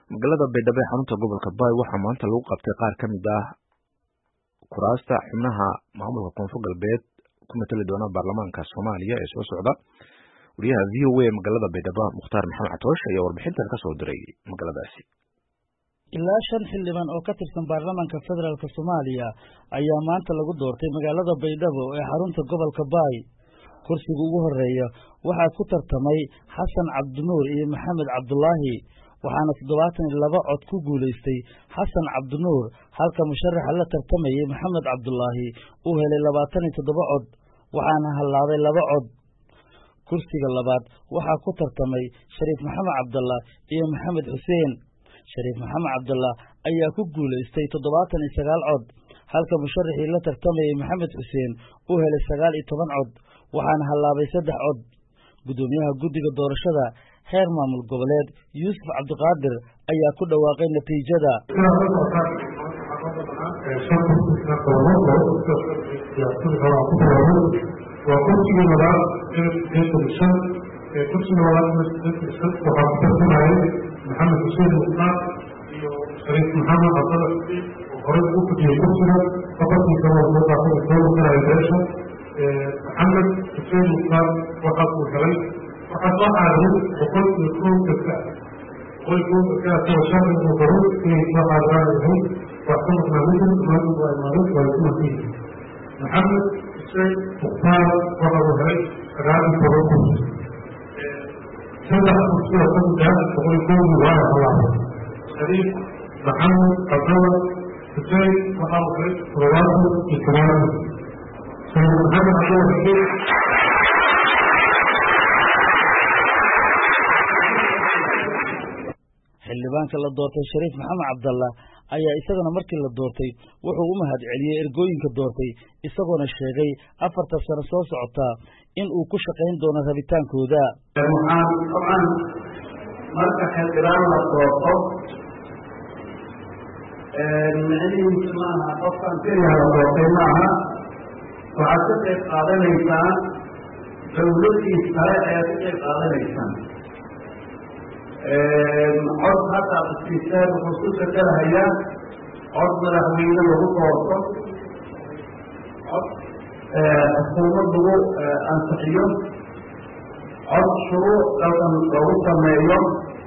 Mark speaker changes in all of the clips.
Speaker 1: magaalada baydhabo ee xarunta gobolka baay waxaa maanta lagu qabtay qaar ka mid ah kuraasta xubnaha maamulka koonfur galbeed ku matali doona baarlamaanka soomaaliya ee soo socda wariyaha v o a magaalada baydhabo mukhtaar maxamed catoosh ayaa warbixintan kasoo diray magaaladaasi
Speaker 2: ilaa shan xildhibaan oo ka tirsan baarlamaanka federaalk soomaaliya ayaa maanta lagu doortay magaalada baydhabo ee xarunta gobolka baay kursiga ugu horeeya waxaa ku tartamay xasan cabdinuur iyo maxamed cabdulaahi waxaana toddobaatan iyo laba cod ku guulaystay xasan cabdinuur halka musharaxa la tartamayay maxamed cabdulaahi uu helay labaatan iyo toddoba cod waxaana hallaaday laba cod kursiga labaad waxaa ku tartamay shariif maxamed cabdallah iyo maxamed xuseen shariif maxamed cabdallah ayaa ku guulaystay toddobaatan iyo sagaal cod halka musharaxii la tartamayay maxamed xuseen uu helay sagaal iyo toban cod waxaana hallaabay saddex cod guddoomiyaha guddiga doorashada heer maamul goboleed yuusuf cabdiqaadir ayaa ku dhawaaqay natiijada
Speaker 3: waa kursigii labaad eetan shan kursiga labaad waxaa ku tartamayay maxamed xuseen muqtaar iyo shariif maxamed cabdalla oo horey ugu fadhiyey kursiga boqorkii kale oo soo qaatay soo matalaya beesha maxamed xuseen muqtaar waxaas uu helay waxaa soo caadiray boqol iyo kow dadka boqol kow dadkaasoo sharci uu qoray inay soo caadiraan yahay wax ka maqnaa midin maanta waa imaaday waa ku masiihi maxamed xuseen muqtaar waxa uu helay sagaal iyo toban kursi saddex kursi oo ka mid ah boqol iyo kowdii waana halaabay shariif maxamed cabdalla xuseen waxa uu helay toddobaatan iyo toban shariif maxamed cabdalla xuseen
Speaker 2: xildhibaanka la doortay shariif maxamed cabdallah ayaa isagana markii la doortay wuxuu u mahad celiyey ergooyinka doortay isagoona sheegay afarta sano soo socotaa in uu ku shaqayn doono rabitaankooda
Speaker 4: waxaan dabcan marka xildhibaan la doorto micnihiisu maaha qofkan keliya la doortay maaha waxaad ka qayb qaadanaysaan dawladii sare ayaad ka qayb qaadanaysaan cod hadda asiiseen wuxuu ku sakalahayaa cod madaxweyne lagu doorto cod xukuumad lagu ansixiyo cod shuruuc dalkan lagu sameeyo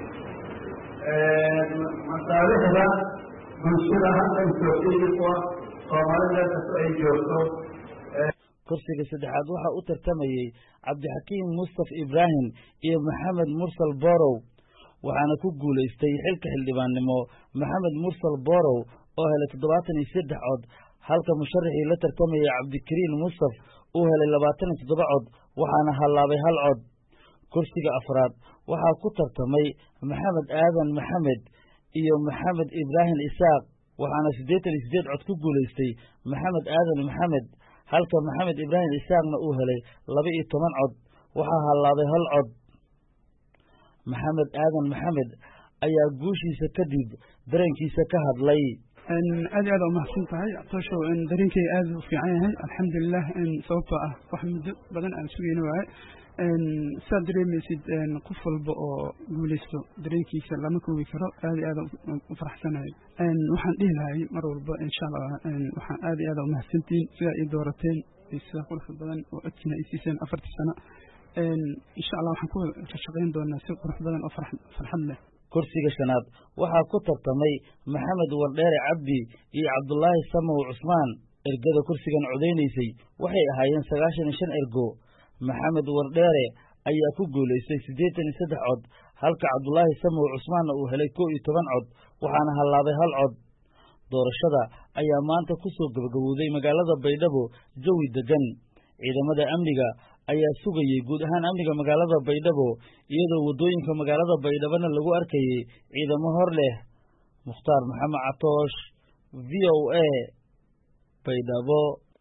Speaker 4: masaalixda bulshada halkan joogtaykuwa soomaalida kasto ay joogto
Speaker 2: kursiga saddexaad waxaa u tartamayey cabdixakiim mustaf ibraahim iyo maxamed mursal borow waxaana ku guulaystay xilka xildhibaannimo maxamed mursal borow oo helay toddobaatan iyo saddex cod halka musharaxii la tartamayay cabdikariin mustaf uu helay labaatan iyo toddoba cod waxaana hallaabay hal cod kursiga afraad waxaa ku tartamay maxamed aadan maxamed iyo maxamed ibraahim isaaq waxaana siddeetan iyo siddeed cod ku guulaystay maxamed aadan maxamed halka maxamed ibraahim isaaqna uu helay laba iyo toban cod waxaa hallaabay hal cod maxamed aadan maxamed ayaa guushiisa kadib dareenkiisa ka hadlay
Speaker 5: aad iyo aad umahadsan tahay tooshow dareenkay aad u fiican yahay alxamdulilah sababtoo ah wax muddo badan aan sugayna waaye saad dareemaysid qof walba oo guulaysto dareenkiisa lama koobi karo aad iyo aad u faraxsanahay waxaan dhihi lahay mar walba insha allah waxaan aad iyo aad umahadsantihiin sidaa ii doorateen sida quruxda badan oo codkiina ay siiseen afartii sano insha allah waxaan ku shaqayn doonaa si qurux badan oo farxad leh
Speaker 2: kursiga shanaad waxaa ku tartamay maxamed wardheere cabdi iyo cabdulaahi samow cusmaan ergada kursigan codaynaysay waxay ahaayeen sagaashan iyo shan ergo maxamed wardheere ayaa ku guulaystay siddeetan iyo saddex cod halka cabdulaahi samow cusmaanna uu helay kow iyo toban cod waxaana hallaabay hal cod doorashada ayaa maanta ku soo gabagabowday magaalada baydhabo jawi degan ciidamada amniga ayaa sugayey guud ahaan amniga magaalada baydhabo iyadoo waddooyinka magaalada baydhabona lagu arkayey ciidamo hor leh mukhtaar maxamed catoosh v o a baydhabo